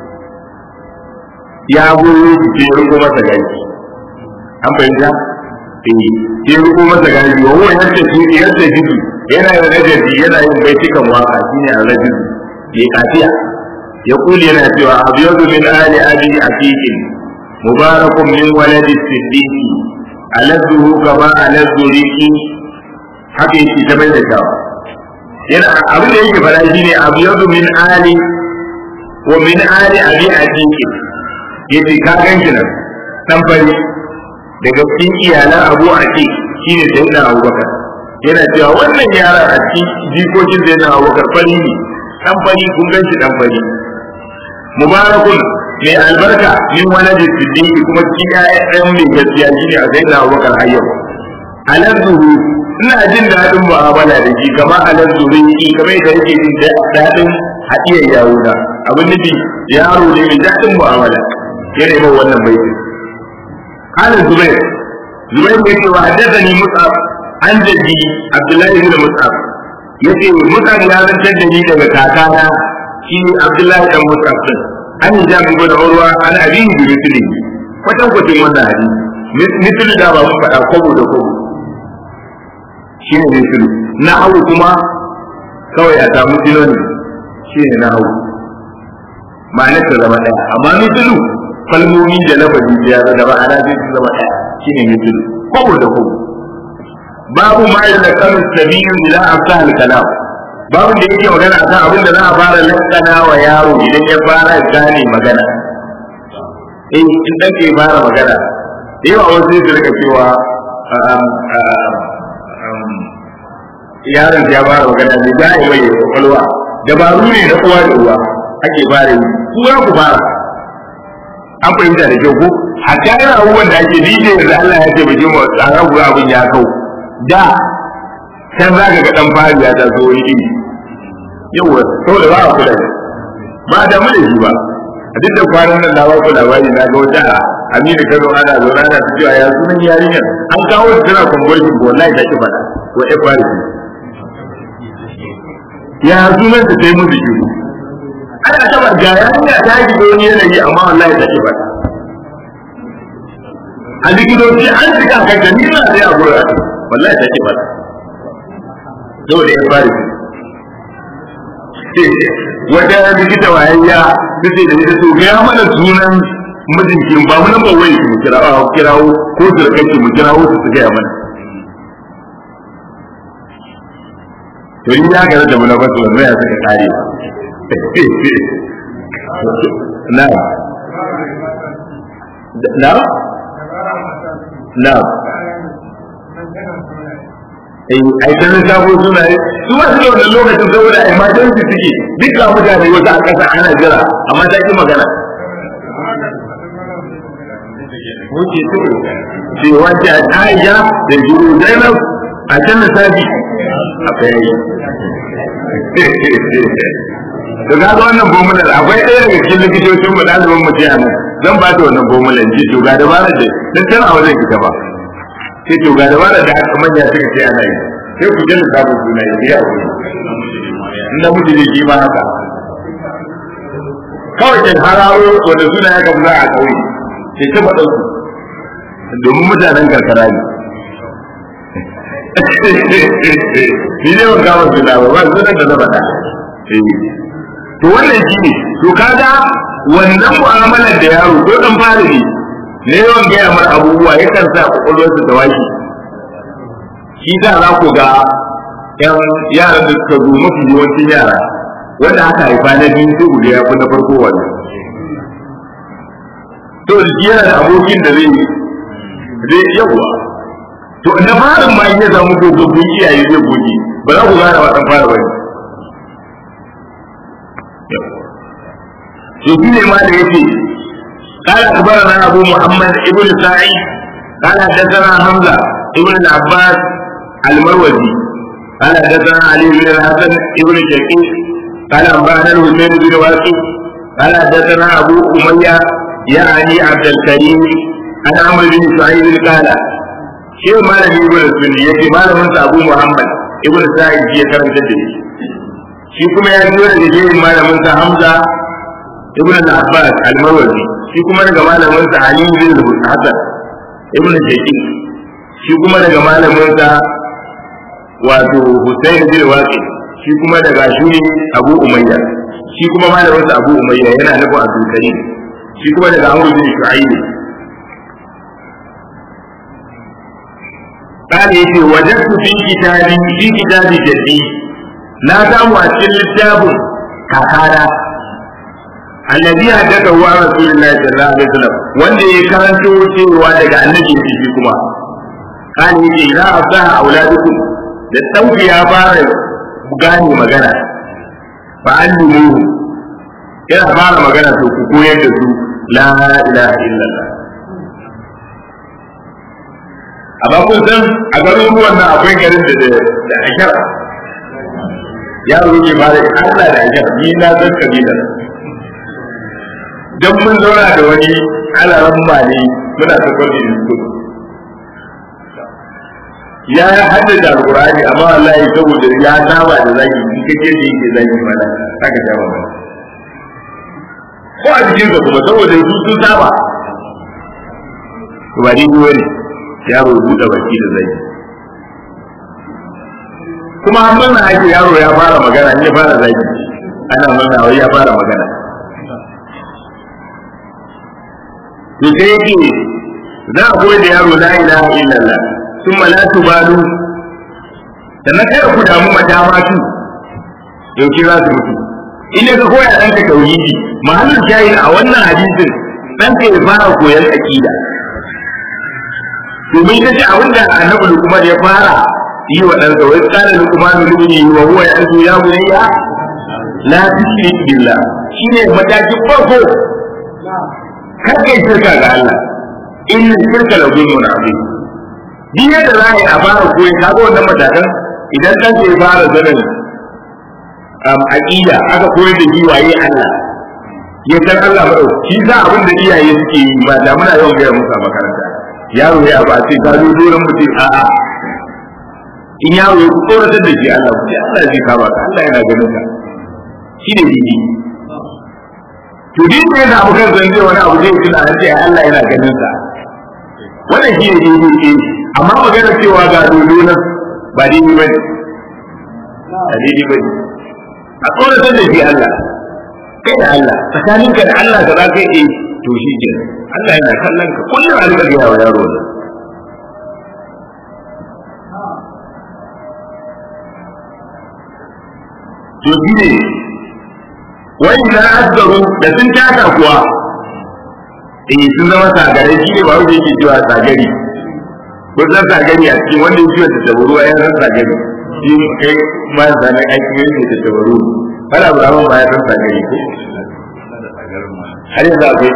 ya goyo shi ce riko masa gaji an fahimta eh ya riko masa gaji wa huwa yadda shi yadda shi yana yin rajabi yana yin baitukan waka shine a rajabi ya kafiya ya kuli yana cewa abiyadu min ali abi aqiqin mubarakun min waladi siddiqi aladduhu kama aladdu riki haka yake ta bai da shawa yana abin da yake fara shine abiyadu min ali wa min ali abi aqiqin yace ka ganki nan dan fari daga cikin iyalan abu aqiq shine sayyidina abubakar yana cewa wannan yara a cikin jikokin sayyidina abubakar fari ne dan fari kun ganshi dan fari mubarakun mai albarka min waladi siddiqi kuma cikin ƴaƴan mai gaskiya shine a sayyidina abubakar hayyau alazzuhu ina jin daɗin mu'amala da shi kamar alazzuhu yi kamar da yake jin daɗin haɗiyar yawuna abin nufi yaro ne mai daɗin mu'amala yana yi wannan baiti قال الزبير زبير يقول وحدثني مصعب عن جدي عبد الله بن مصعب yace Mus'ab ya zantar da ni daga kakana shi Abdullahi dan Mus'ab din an yi jami ibn Urwa an abin bi misli kwatan kwatin wannan hadisi misli da ba mu faɗa kobo da kobo shine mislu na hawu kuma kawai a samu synonym shine na hawu ma'anar ta zama ɗaya amma mislu kalmomi da lafazi ya da ma'ana zai su zama ɗaya shine mislu kwabo da kwabo babu ma da kanu sabiyu ila afsah al-kalam babu da yake magana akan abin da za a fara lakana wa yaro idan ya fara gane magana eh in dan ke fara magana da yawa wasu su rika cewa yaron ya fara magana ne za a yi mai kwakwalwa dabaru ne na uwa da uwa ake fara yi ku ya ku fara an fahimta da kyau ko a kayan abubuwan da ake dije da Allah ya taimake mu tsara ku abin ya kau da can za ka ga dan fari ya taso wani iri yawa saboda ba a kula ba da mu da shi ba a duk da kwanan nan na ba ku labari na ga wata Aminu Kano ana zaune ana ta cewa ya sunan yarinyar an kawo ta tana conversion ko wallahi ta ki fada ko ya fara ya sunan ta sai musu shi ana taba ga yarinya ta yi wani yanayi amma wallahi ta ki fada a likitoci an shiga kan ta nisa sai a gura wallahi ta ki fada saboda ya fara wata likita wayayya ta ce da ita to ga mana sunan mijinki ba mu nan ba wai mu kirawo kirawo ko zurkanki mu kirawo su su gaya mana to in ya ga da mun ba su wannan ya saka kare na na na ai ta nan sabo suna yi su ba su da wannan lokacin saboda emergency suke duk ga mutane wata a ƙasa ana jira amma ta ki magana wuce to ce wace a Aisha da Juru Zainab a can da sabi a kai to ga wannan bomular akwai ɗaya daga cikin likitocin mu ɗaliban mu jiya nan zan ba ta wannan bomular ji to ga dabarar da dan tana wajen kita ba sai to ga dabarar da aka manya suka ce ana yi sai ku jin da suna yi ya wuri in da miji ne shi ma haka kawai kin hararo wanda suna ya kamar a kauye ke ta faɗa su domin mutanen karkara ne ni ne ban kama suna ba ba sunan da na faɗa to wannan shi ne to kaga wannan mu'amalar da yaro ko dan fara ne ne yawan gaya mar abubuwa yakan sa kwakwalwarsa ta washe shi da za ku ga yan yaran da suka zo mafi yawancin yara wanda aka haifa na biyu sai ku ga ya fi na farko wannan to da yana da abokin da zai zai yawa to na farin ma in ya samu dogabbun iyaye zai goge ba za ku gane wa dan fara bane to shi ne ma da yace قال أخبرنا أبو محمد ابن سعيد قال حدثنا حمزة ابن العباس المروزي قال حدثنا علي بن الحسن ابن شقيق قال أنبأنا الحسين بن واقف قال حدثنا أبو أمية يعني عبد الكريم عن عمرو بن سعيد قال شيء ما لم يقول السني يجي ما لم أبو محمد ابن سعيد في كرم تدري shi kuma ya biyo daga jerin malamin sa Hamza ibn al-Abbas al-Marwazi shi kuma daga malamin sa Ali bin Hasan ibn Shaqiq shi kuma daga malamin sa wato Husayn bin Waqi shi kuma daga shuri Abu Umayya shi kuma malamin sa Abu Umayya yana nufin Abdul Karim shi kuma daga Amr bin Shu'aib قال يتي وجدت في كتابي في كتاب جدي لا سامو أشكال الكتاب كاكانا الذي حدثه عن رسول الله صلى الله عليه وسلم wanda ya karanto cewa daga annabi shi kuma kan yake za a sa auladukum da sauki ya fara gane magana fa allimu yana fara magana to ku koyar da su la ilaha illallah amma kun san a garuruwan nan akwai garin da da ashar yaro ne ba da Allah da ashar ni na san kabila dan mun zauna da wani alaran mali muna ta kwalli school ya haddace alqur'ani amma wallahi saboda ya saba da zaki in kace shi yake zaki mana haka ta ba ko a jikin ka kuma saboda su sun saba to ba ni ne yaro buɗe baki da zai kuma an murna ake yaro ya fara magana in ya fara zaki ana murna wai ya fara magana to sai yake za a koyar da yaro la ilaha illallah thumma la tubalu sannan kada ku damu mata matu yaushe za su mutu in ka koya ɗanka tauhidi mahallin shayi a wannan hadisin ɗanka ya fara koyan aƙida domin ita ce abin da annabi lukman ya fara yi wa ɗansa wai tsara lukman lukuni wa huwa ya zo ya bunayya la tushrik billah shine matakin farko kar kai shirka ga Allah in shirka la zulmun azim din yadda za a yi a fara koyi kaga wannan matakan idan ɗanka ya fara zanen aqida aka koyar da shi waye Allah ya san Allah ba shi za abin da iyaye suke yi ba da muna yawan gaya musu a makaranta yaro ya ba ce ka zo doron mutum a a in yaro ya tsoratar da shi Allah ce Allah zai kama ka Allah yana ganin ka shi ne dini to din da ya samu kan zan wani abu zai tuna an ce Allah yana ganin sa wannan shi ne dini ce amma magana cewa ga dodo nan ba dini ba ne ba dini ba ne a tsoratar da shi Allah kai da Allah tsakaninka da Allah da za ka yi to shi ke Allah yana kallon ka kullum a rika gaya wa yaro da to shi ne wai na asgaru da sun taka kuwa eh sun zama sagare shi ne ba wanda yake cewa sagari ko san sagari a cikin wanda yake cewa ta tabaru a yan sagari shi kai ma zane aiki yake ta tabaru kada abu ramon ba ya san sagari ko har yanzu akwai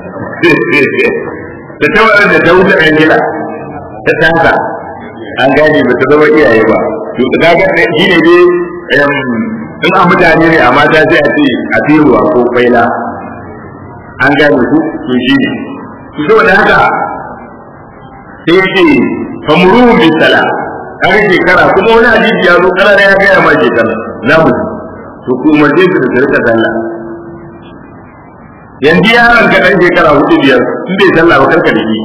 da ta wadda da ta wuce ɗan gida ta tasa an gane ba ta zama iyaye ba to ka ga shi ne dai in a mutane ne a mata sai a ce a tiruwa ko kwaila an gane ku to shi ne to saboda haka sai yake famuruhun bisala kaga shekara kuma wani hadisi ya zo kana ya gaya ma shekara za mu to ku umarce su da rika sallah yanzu yaron ka dan shekara hudu biyar in bai sallah ba karka da shi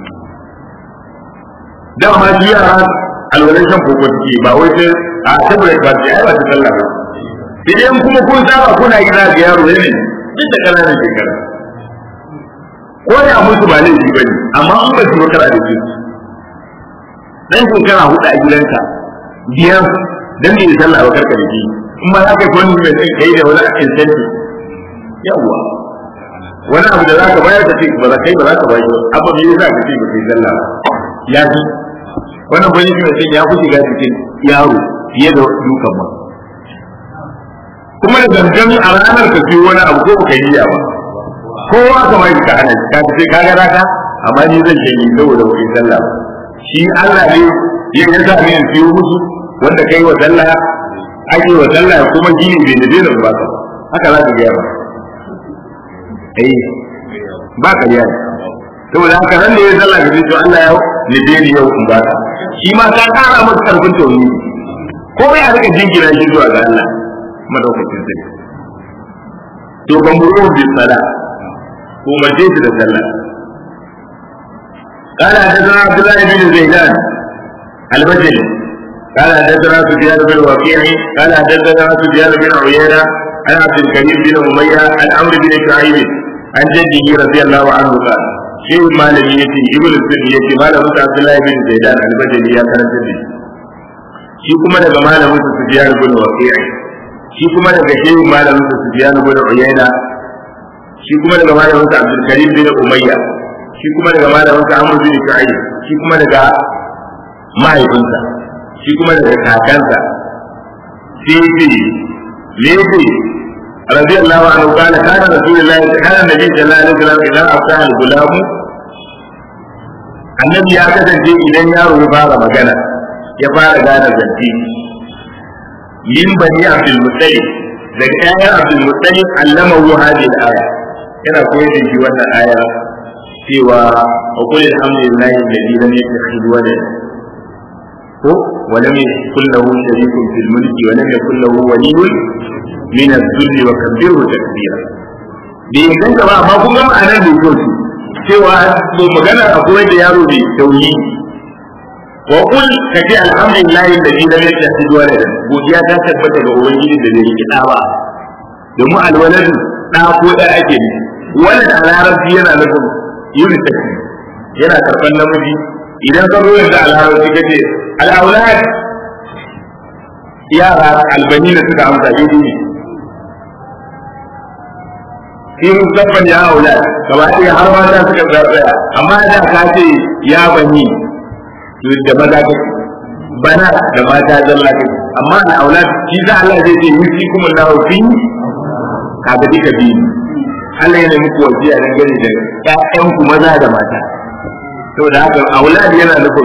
dama shi yara alwalan shan koko suke ba wai sai a saboda ba su ai ba su sallah ba idan kuma kun saba kuna yi za ga yaro ne duk da kananan shekara ko da musu ba laifi ba ne amma an ba su ba kara da su dan shekara hudu a gidanka biyar dan bai sallah ba karka da shi in ma za ka yi wani mai kai da wani incentive yawwa wani abu da za ka bayar ka ce ba za kai ba za ka bayar ba abu ne za ka ce ba kai sallah ya fi wannan bani shi mutum ya fi shiga cikin yaro fiye da dukan ba kuma da gangan a ranar ka fi wani abu ko baka yi ba kowa ka mai ka hana ka ce ka ga raka amma ni zan yi saboda ba kai sallah shi Allah ne ya ya sa ne fiye musu wanda kai wa sallah ake wa sallah kuma gini bai da dena ba ka haka za ka gaya ba eh ba ka yi saboda haka nan da ya zalla ga to Allah ya nufe ni yau in baka shi ma ka kara masa karfin tauhidi ko bai a rika jingina shi zuwa ga Allah madaukakin sai to ban buru bi sala ko mace shi da sallah قال حدثنا عبد الله بن زيدان البجلي قال حدثنا سفيان بن وكيع قال حدثنا سفيان بن عيينه عن عبد الكريم بن اميه عن عمرو بن شعيب عن جده رضي الله عنه قال شيخ مالك يتي ابن السن يتي مالك عبد الله بن زيدان البجلي يا كان جدي shi kuma daga malamin su Sufyan ibn Waqi'i shi kuma daga shehu malamin su Sufyan ibn Uyayna shi kuma daga malamin su Abdul Karim bin Umayya shi kuma daga malamin su Amr bin Shu'ayb shi kuma daga mahaifinsa shi kuma daga kakansa sai ce me رضي الله عنه قال كان رسول الله كان النبي صلى الله عليه وسلم اذا افتح الغلام annabi ya kasance idan yaro ya fara magana ya fara gane zance min bani abdul muttalib daga ƴaƴan abdul muttalib allama hu hadhihi al-aya yana koyar da shi wannan aya cewa wa qul alhamdulillahi alladhi lam yattakhidh walada ko wa lam yakul lahu sharikun fil mulki wa lam yakul lahu waliyyun min az-zull wa kabbirhu takbira bai inganta ba amma kun ga ma'anar da yake cewa to magana akwai da yaro bai tauyi wa qul kaji alhamdulillahi alladhi lam yattakhidh waladan godiya ta tabbata ga ubangiji da bai riki da ba domin alwaladu da ko da ake ne walad a larabci yana nufin unisex yana karban namiji idan ka zo yanzu a larabci kace al-aulad yara albani da suka amsa daidai ne shi musamman ya aula gaba ɗaya har mata suka tsaya amma da ka ce ya bani to da maza ka bana da mata zalla ka amma da aula shi za Allah zai ce yusi kuma lahu fi ka ga dika bi Allah yana muku wasiya dan gani da ƴaƴan ku maza da mata saboda haka aulad yana nufin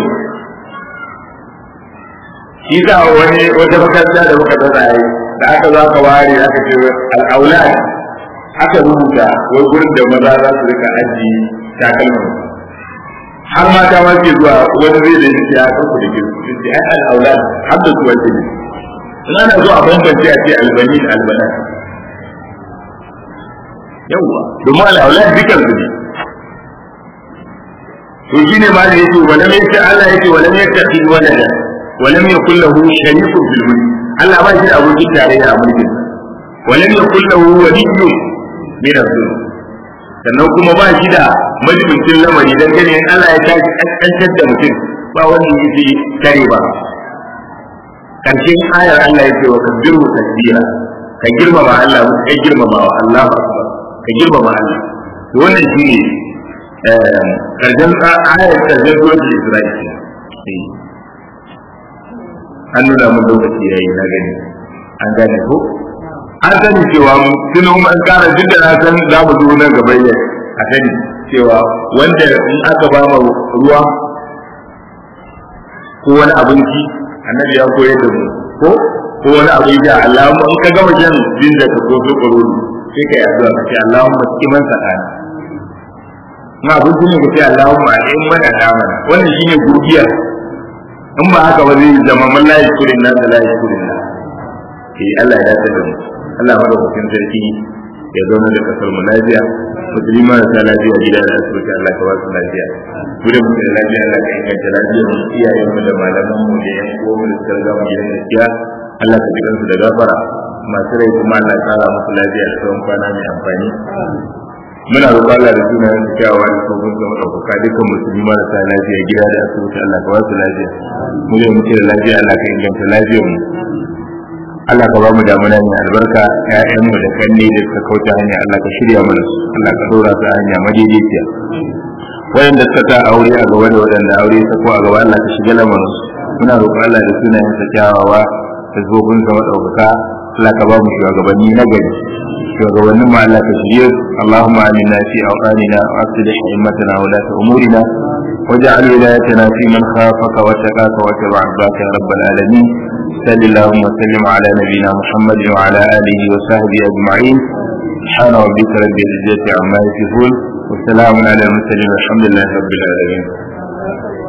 shi za wani wata makaranta da muka tsaya da aka zo aka ware aka ce al-aulad aka rubuta wai gurin da maza za su rika aji takalman har mata ma ke zuwa wani zai da ya san ku da ke su ce ai al-aulad har da su wace ne in ana zuwa bambance a ce albani da albana yawwa domin al-aulad dukan su ne to shine ma da yake wala mai ce Allah yake wala mai tafi walada wala mai kullahu sharikun fil mulk Allah ba shi da abokin tarayya a mulkin ولم يكن له ولي min azul sannan kuma ba shi da majibincin lamari dan gani in Allah ya tashi kaskantar da mutum ba wani yake kare ba karshen ayar Allah yake wa kabbiru tasbira ka girmama Allah ka girmama wa Allah akbar ka girmama Allah to wannan shine karshen ayar karshen suratul Isra'il an nuna mun lokaci yayi na gani an gane ko an sani cewa tun an kara duk da na san za mu zo nan gaba ne a sani cewa wanda in aka ba mu ruwa ko wani abinci annabi ya koyar da mu ko ko wani abinci Allah in ka gama jan jin da ka ko ko sai ka yi addu'a ka ce Allahumma qiman sakana in abinci ne ka ce Allahumma in mana da mana wannan shine godiya in ba haka ba zai zama man la yashkurin nas la yashkurin nas eh Allah ya dace da mu Allah madaukakin sarki ya zauna da kasar mu lafiya musulmi marasa lafiya gida da asibiti Allah ka wasu lafiya mu da mutum lafiya Allah ka inganta lafiyar mu iyayen mu da malaman mu da yan uwan mu da suka riga mu gidan gaskiya Allah ka jikan su da gafara masu rai kuma Allah ka kara musu lafiya da tsawon kwana mai amfani muna roƙon Allah da sunayen su kyawawa da sauran ga madaukaka dukkan musulmi marasa lafiya gida da asibiti Allah ka wasu lafiya mu da mutum da lafiya Allah ka inganta lafiyar mu Allah ka ba mu damuna mai albarka ƴaƴanmu da kanne da suka kauce hanya Allah ka shirya mana su Allah ka dora su hanya madaidaiciya wayanda suka ta aure a gaba da waɗanda aure ta ko a gaba Allah ka shiga lamarin su muna roƙon Allah da sunayen sa kyawawa da zobin sa madaukaka Allah ka ba mu shugabanni na gari shugabannin mu Allah ka shirye su Allahumma aminna fi awqanina wa aslih himmatana wa la umurina واجعل ولايتنا في من خافك واتقاك واتبع عباك يا رب العالمين صل اللهم وسلم على نبينا محمد وعلى اله وصحبه اجمعين سبحان ربك رب العزه عما يصفون وسلام على المرسلين والحمد لله رب العالمين